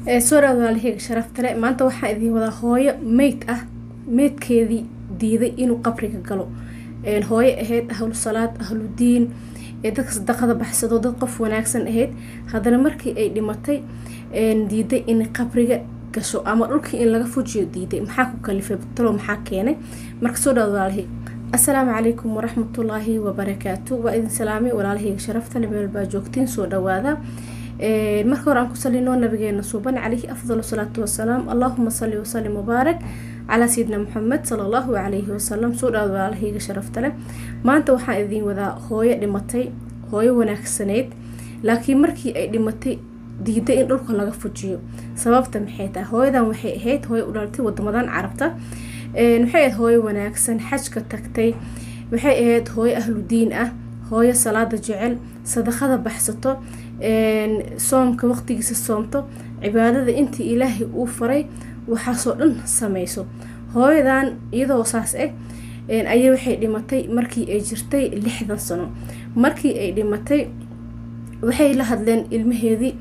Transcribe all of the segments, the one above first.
soo dhawaad walaalaheyga sharaftale maanta waxaan idiin wadaa hooyo meyd ah meydkeedii diiday inuu qabriga galo hooyo ahayd ahlu salaad ahlu diin dadka sadaqada baxsado dad qof wanaagsan ahayd haddana markii ay dhimatay diiday in qabriga gasho ama dhulkii in laga fujiyo diiday maxaa ku kalifay talo maxaa keenay marka soo dhawaad walaalahey assalaamu calaykum waraxmatullaahi wabarakaatu waa idin salaamay walaalaheyga sharaftale meel baa joogtiin soo dhawaada marka hore aan ku salino nabigeena suuban calayhi afdal salaatu wasalaam allahuma sali wasalim mubaarak calaa sayidina maxamed sala allahu calayhi wasalam soo dhawaad walaalahayga sharaftale maanta waxaan idiin wadaa hooyo dhimatay hooyo wanaagsaneyd laakiin markii ay dhimatay diiday in dhulka laga fujiyo sababta maxay tahay hooyadan waxay ahayd hooyo u dhalatay wadamadan carabta waxay ahayd hooyo wanaagsan xajka tagtay waxay ahayd hooyo ahlu diin ah hooyo salaada jecel sadaqada baxsato soomka waqtigiisa soomto cibaadada intii ilaahay uu faray waxaasoo dhan sameyso hooyadan iyadoo saas ah ayay waxay dhimatay markii ay jirtay lixdan sano markii ay dhimatay waxay la hadleen ilmaheedii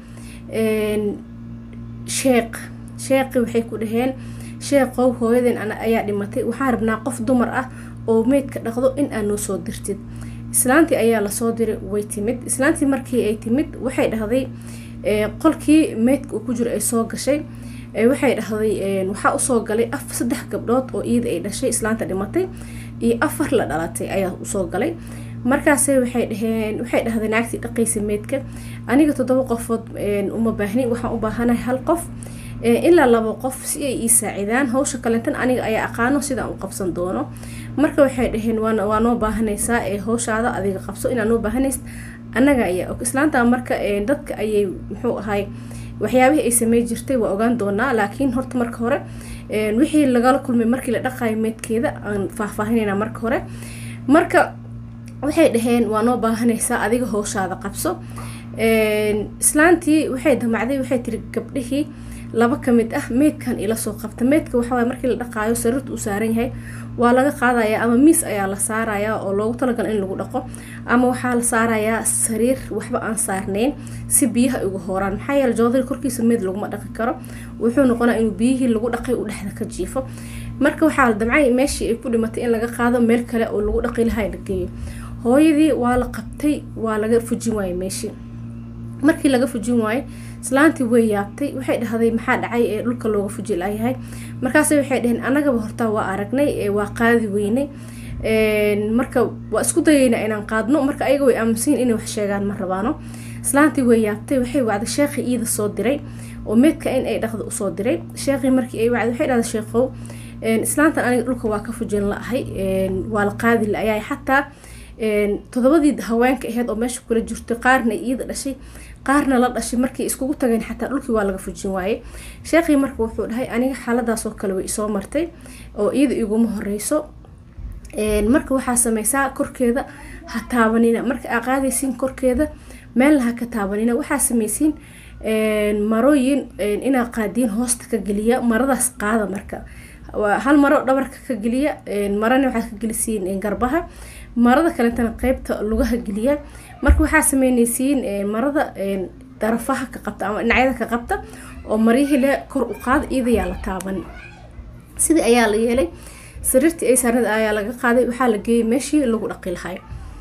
sheeq sheeqi waxay ku dhaheen sheeqow hooyadeen ayaa dhimatay waxaan rabnaa qof dumar ah oo meydka dhaqdo in aad noo soo dirtid islaantii ayaa lasoo diray way timid islaantii markii ay timid waxay dhahday qolkii meydka uu ku jiro ay soo gashay waxay dhahday waxaa usoo galay saddex gabdhood oo iyada ay dhashay islaanta dhimatay iyo afar la dhalatay ayaa usoo galay markaase waxay dhaheen waxay dhahday naagtii dhaqaysa meydka aniga toddoba qofood uma baahni waxaan u baahanahay hal qof ilaa labo qof si ay ii saacidaan hawsha kalentan aniga ayaa aqaano sidaan u qabsan doono marka waxay dhaheen waa noo baahanaysaa ee hawshaada adiga qabso inaa noo baahanaysa annaga ayaa og islaanta marka dadka ayay muxuu ahay waxyaabihii ay samey jirtay waa ogaan doonaa laakiin horta marka hore wixii lagala kulmay markii la dhaqayo meydkeeda aan faahfaahinayna marka hore marka waxay dhaheen waa noo baahanaysaa adiga hawshaada qabso islaantii waxay damacday waxay tiri gabdhihii laba ka mid ah meydkan ila soo qabta meydka waxawaay markii la dhaqaayo sariirta uu saaran yahay waa laga qaadayaa ama miis ayaa la saarayaa oo loogu talagala in lagu dhaqo ama waxaa la saarayaa sariir waxba aan saarnayn si biyaha uga hooraan maxaa yeele joodari korkiisa meyd laguma dhaqi karo wuxuu noqonaa inuu biyihii lagu dhaqay uu dhexda ka jiifo marka waxaa la damcay meeshii ay ku dhimatay in laga qaado meel kale oo lagu dhaqi lahaa la geeyo hooyadii waa la qabtay waa laga fujin waayey meeshii markii laga fujin waayey islaantii way yaabtay waxay dhahday maxaa dhacay ee dhulka looga fuji layahay markaase waxay dhaheen annagaba hortaa waa aragnay waa qaadi weynay marka waa isku dayeynaa inaan qaadno marka ayaga way aaminsayin inay wax sheegaan ma rabaano islaantii way yaabtay waxay wacday sheekhii iida soo diray oo meedka in ay dhaqda usoo diray sheekhii markii ay wacday waxay dhahday sheekhow islaantan aniga dhulka waa ka fujin la-ahay waa la qaadi la-ayahay xataa todobadii haweenka aheyd oo meesha kula jirtay qaarna iyada dhashay qaarna la dhashay markay iskugu tageen xataa dhulkii waa laga fujin waayey sheekhii marka wuxuu dhahay aniga xaaladaasoo kale way isoo martay oo iyada iguma horeyso marka waxaa sameysaa korkeeda ha taabanina marka aa qaadaysiin korkeeda meelna ha ka taabanina waxaa sameysiin marooyin inaa qaadiin hoosta ka geliya maradaas qaada marka hal maro dhabarka ka geliya marana waxaad ka gelisiin garbaha marada kaletana qeybta lugaha geliya marka waxaa sameyneysiin marada darafaha ka qabta ama dhinacyada ka qabta oo maryahile kor u qaada iyadayaa la taaban sidii ayaa la yeelay sariirtii ay saarnada ayaa laga qaaday waxaa la geeyey meeshii lagu dhaqi lahay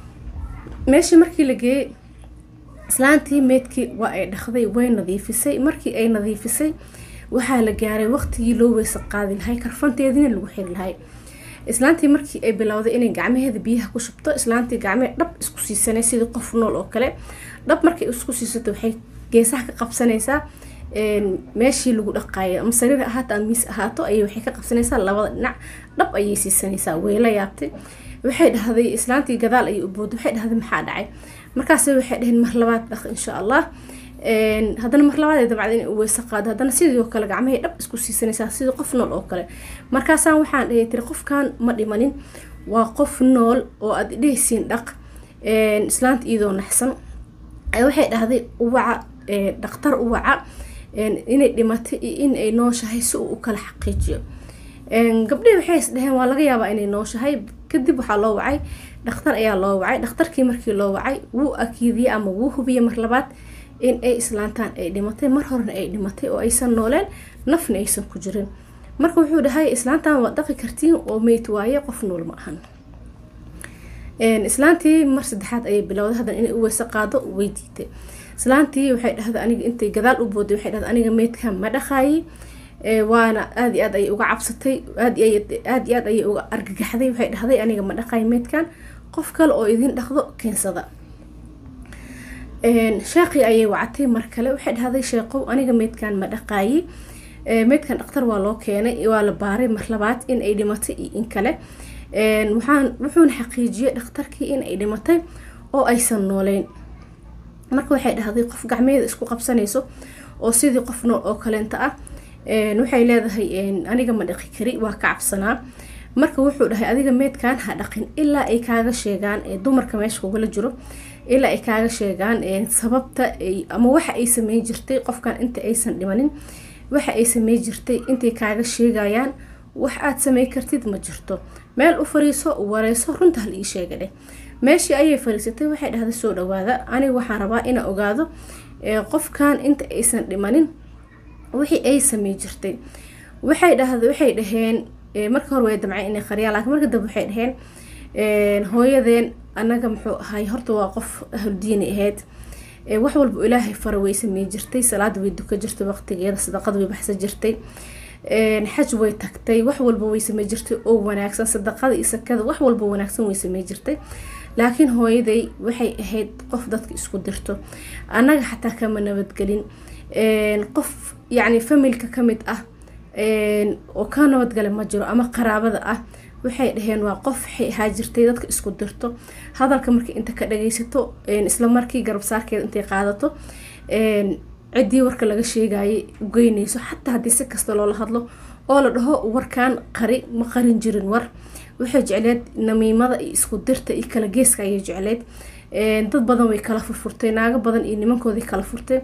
meeshii markii la geeyey islaantii meydkii waa ay dhaqday way nadiifisay markii ay nadiifisay waxaa la gaaray waqtigii loo weysa qaadi lahay karfanteediina lagu xiri lahay islaantii markii ay bilowday inay gacmaheeda biyaha ku shubto islaantii gacmee dhab isku siisanay sidii qof nool oo kale dhab markay isku siisato waxay geesaha ka qabsanaysaa meeshii lagu dhaqaayo ama sariir ahaato ama miis ahaato ayay waxay ka qabsanaysaa labada dhinac dhab ayay siisanaysaa weyla yaabtay waxay dhahday islaantii gadaal ayay u booday waxay dhahday maxaa dhacay markaase waxay dhaheen mar labaad dhaq insha allah haddana mar labaad ay dabcda in weyse qaado haddana sidii oo kale gacmahay dhab isku siisanaysaa sidii qof nool oo kale markaasaan waxaan dhahay tiri qofkan ma dhimanin waa qof nool oo aad dhehaysiin dhaq islaanta iyadoo naxsan waxay dhahday uwaca dhaktar uwaca inay dhimatay iyo in ay nooshahay si uu u kala xaqiijiyo gabdhihii waxay is dhaheen waa laga yaabaa inay nooshahay kadib waxaa loo wacay dhakhtar ayaa loo wacay dhakhtarkii markii loo wacay wuu akiidiyey ama wuu hubiyey mar labaad in ay islaantaan ay dhimatay mar horena ay dhimatay oo aysan nooleen nafna aysan ku jirin marka wuxuu dhahay islaantan waad dhaqi kartiin oo meyd waaye qof nool ma ahan islaantii mar saddexaad ayay bilowday hadan inay u weyse qaado way diiday islaantii waxay dhahday aniga intay gadaal u booday waxay dhahday aniga meydka ma dhaqaayi waana aada iyo aad ayay uga cabsatay aad aada iyo aad ayay uga argagaxday waxay dhahday aniga ma dhaqaayi meydkan qof kale oo idin dhaqdo keensada sheeqii ayay wacatay mar kale waxay dhahday sheeqow aniga meydkan ma dhaqaayi meydkan dhaktar waa loo keenay waa la baaray mar labaad in ay dhimatay iyo in kale waxaan wuxuuna xaqiijiyey dhakhtarkii in ay dhimatay oo aysan nooleyn marka waxay dhahday qof gacmeeda isku qabsanayso oo sidii qof nool oo kaleenta ah waxay leedahay aniga ma dhaqi kari waa ka cabsanaa marka wuxuu dhahay adiga meydkan ha dhaqin ilaa ay kaaga sheegaan dumarka meesha kugala jiro ilaa ay kaaga sheegaan sababta ama waxa ay sameyn jirtay qofkan inta aysan dhimanin waxa ay samey jirtay intay kaaga sheegayaan wax aad samey kartid ma jirto meel u fariiso wareyso runta hal ii sheega dheh meeshii ayay fariisatay waxay dhahday soo dhawaada aniga waxaan rabaa inaa ogaado qofkan inta aysan dhimanin wixii ay samey jirtay waxay dhahda waxay dhaheen marka hore way damceen inay qariyaan laakiin marka dambe waxay dhaheen hooyadeen annaga muxuu ahay horta waa qof ahludiini ahayd wax walba ilaahay fara way samey jirtay salaada way duka jirtay waqtigeeda sadaqada way baxsan jirtay xaj way tagtay wax walba way samey jirtay oo wanaagsan sadaqada iyo sakada wax walba wanaagsan way samey jirtay laakiin hooyaday waxay ahayd qof dadka isku dirto annaga xataa kama nabadgelin qof yacni familka ka mid ah oo ka nabadgala ma jiro ama qaraabada ah waxay dhaheen waa qof waxay ahaa jirtay dadka isku dirto hadalka markii inta ka dhagaysato isla markii garabsaarkeeda intay qaadato ciddii warka laga sheegayay ugeynayso xataa haddii si kasta loola hadlo oo la dhaho warkan qari ma qarin jirin war waxay jecleed namiimada iyo isku dirta iyo kala geeska ayay jecleed dad badan way kala furfurtay naago badan iyo nimankoodii kala furtay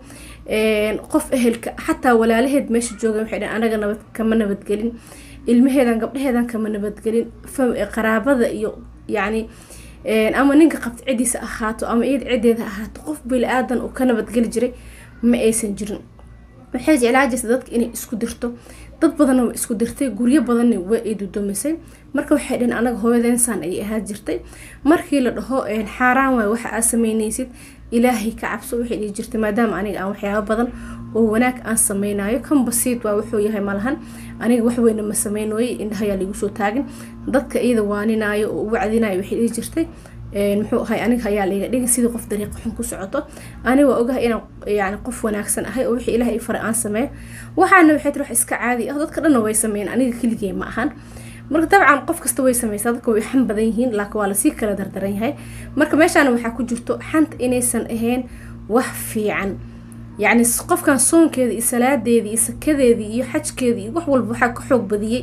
qof ehelka xataa walaalaheed meesha jooga waxay dhaheen anaga nabad kama nabadgelin ilmaheedan gabdhaheedan kama nabadgelin qaraabada iyo yacni ama ninka qabta ciddiisa ahaato ama iyada ciddeeda ahaato qof bili-aadan oo ka nabadgeli jiray ma aysan jirin waxay jeclaa jirta dadka inay isku dirto dad badanna waa isku dirtay guryo badanna waa ay dudumisay marka waxay dhaheen anaga hooyadeensaan ayay ahaa jirtay markii la dhaho xaaraan waay waxa aad sameynaysid ilaahay ka cabso waxay dhihi jirtay maadaama aniga aan waxyaabo badan oo wanaag aan sameynayo kan basiid waa wuxuu yahay malahan aniga waxweyna ma sameynooye indhahayaa lagu soo taagin dadka iyada waaninaayo oo u wacdinayo waxay dhihi jirtay muxuu ahay aniga ayaa layga dhigay sidii qof dariiqa xun ku socoto aniga waa ogahay inaan yani qof wanaagsan ahay oo wixii ilaah i fara aan sameeyo waxaana waxay tiri wax iska caadi ah dadka dhanna way sameeyeen aniga keligee ma ahan marka dabcan qof kasta way sameysaa dadka way xan badan yihiin laakiin waa lasii kala dardaran yahay marka meeshaana waxaa ku jirto xanta inaysan ahayn wax fiican yacni qofkan soonkeeda iyo salaadeedii iyo sakadeedii iyo xajkeedii iyo wax walba waxaa ka xoog badiyey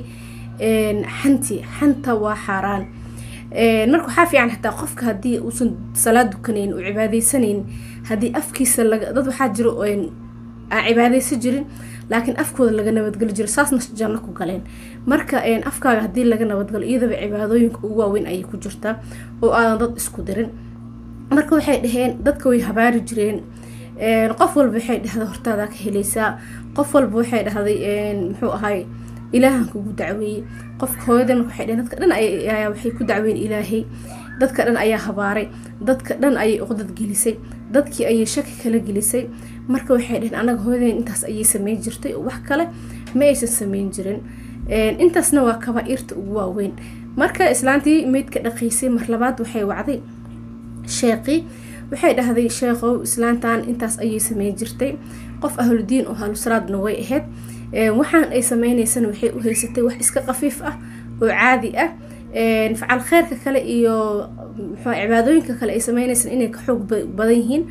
xanti xanta waa xaaraan marka waxaa fiican xataa qofka haddii uusan salaad dukanayn uu cibaadeysaneyn haddii afkiisa laga dad waxaa jiro aan cibaadeysan jirin laakiin afkooda laga nabadgeli jiro saasna janno ku galeen marka afkaaga haddii laga nabadgalo iyadaba cibaadooyinka ugu waaweyn ayay ku jirtaa oo aadan dad isku dirin marka waxay dhaheen dadka way habaari jireen qof walba waxay dhahday hortaadaa ka helaysaa qof walba waxay dhahday muxuu ahay ilaahan kugu dacweeyey qofka hooyadan marka waxay dhaheen dadka dhan ayaa waxay ku dacweyn ilaahay dadka dhan ayaa habaaray dadka dhan ayay uqdad gelisay dadkii ayay shaki kala gelisay marka waxay dhaheen anaga hooyadan intaas ayay sameyn jirtay oo wax kale ma aysan sameyn jirin intaasna waa kabaa-irta ugu waaweyn marka islaantii meydka dhaqiysay mar labaad waxay wacday sheeqii waxay dhahday sheekhow islaantan intaas ayay sameyn jirtay qof ahludiin oo ahlusalaadna way ahayd waxaan ay sameyneysana waxay u haysatay wax iska qafiif ah oo caadi ah facal kheyrka kale iyo mxua cibaadooyinka kale ay sameyneysan inay ka xoog badan yihiin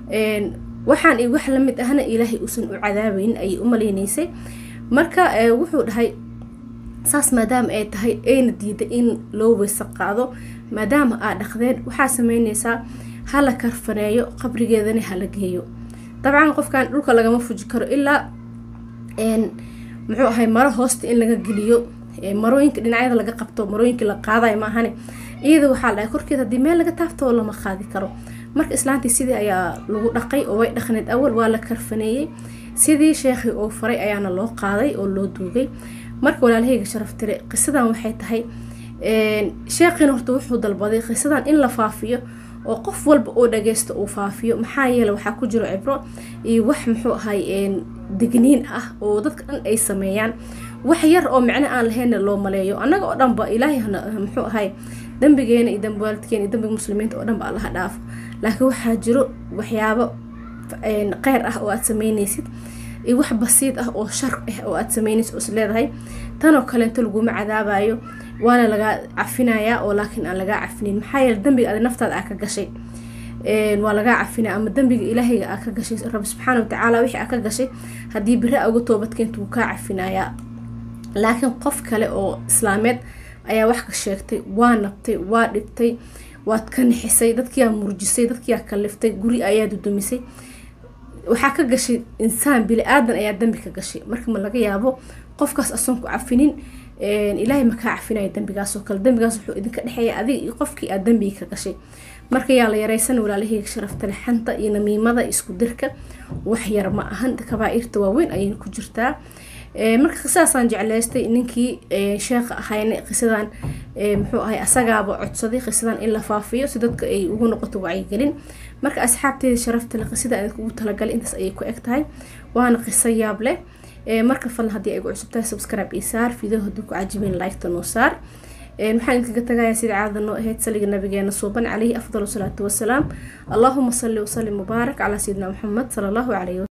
waxaan i wax lamid ahna ilaahay uusan u cadaabeyn ayay u maleyneysay marka wuxuu dhahay saas maadaama ay tahay ayna diiday in loo weysa qaado maadaama aad dhaqdeen waxaa sameyneysaa hala karfaneeyo qabrigeedana hala geeyo dabcan qofkan dhulka lagama fuji karo ilaa muxuu ahay maro hoosta in laga geliyo marooyinka dhinacyada laga qabto marooyinka la qaadayo maahane iyada waxaa dhahay korkeed haddii meel laga taafto lama qaadi karo marka islaantii sidii ayaa lagu dhaqay oo way dhaqneed awal waa la karfaneeyey sidii sheekhii oo faray ayaana loo qaaday oo loo duugay marka walaalahayga sharaf tire qisadan waxay tahay sheekhiina horta wuxuu dalbaday qisadan in la faafiyo oo qof walba oo dhageysto uu faafiyo maxaa yeele waxaa ku jiro cibro iyo wax muxuu ahay digniin ah oo dadka dhan ay sameeyaan wax yar oo micno aan lahaynna loo maleeyo annaga oo dhanba ilaahay muxuu ahay dambigeena iyo dambi waalidkeena iyo dambiga muslimiinta oo dhanba allaha dhaafo laakiin waxaa jiro waxyaabo qeyr ah oo aad sameyneysid iyo wax basiid ah oo shar ah oo aad sameynaysid oo is leedahay tanoo kaleento laguma cadaabayo waana lagaa cafinayaa oo laakiin aan lagaa cafinin maxaa yeele dambiga adi naftaada aa ka gashay waa lagaa cafinaya ama dambiga ilaahayga aa ka gashay rabbi subxaana watacaala wixii aa ka gashay haddii beri a uga toobadkeenta wuu kaa cafinayaa laakiin qof kale oo islaameed ayaa wax ka sheegtay waa nabtay waa dhibtay waad ka nixisay dadkiyaa murjisay dadkiyaa kaliftay guri ayaa dudumisay waxaa ka gashay insaan bili-aadan ayaa dambi ka gashay marka ma laga yaabo qofkaas asoon ku cafinin ilaahay makaa cafinaya dambigaasoo kale dambigaas wuxuu idinka dhexeeya adiga iyo qofkii aad dambiga ka gashay marka yaa la yareysan walaalahayga sharafta lexanta iyo namiimada isku dirka wax yar ma ahan kabaa-irta waaweyn ayayna ku jirtaa marka qisaasaan jecleystay ninkii sheekha ahayna qisadan muxuu ahay asagaaba codsaday qisadan in la faafiyo si dadka ay ugu noqoto wacyigelin marka asxaabteeda sharaftale qisada ugu talagalay intaas ayay ku eg tahay waana qiso yaab leh marka falan haddii ay gu cusubtahay subscribe ii saar video haddii ku cajibeen liketa noo saar waxaan idinkaga tagayaa sida caadada noo ahayd saliga nabigeena suuban calayhi afdal salaatu wasalaam allahuma salli wasalim mubaarak calaa sayidina maxamed sala allahu calayhi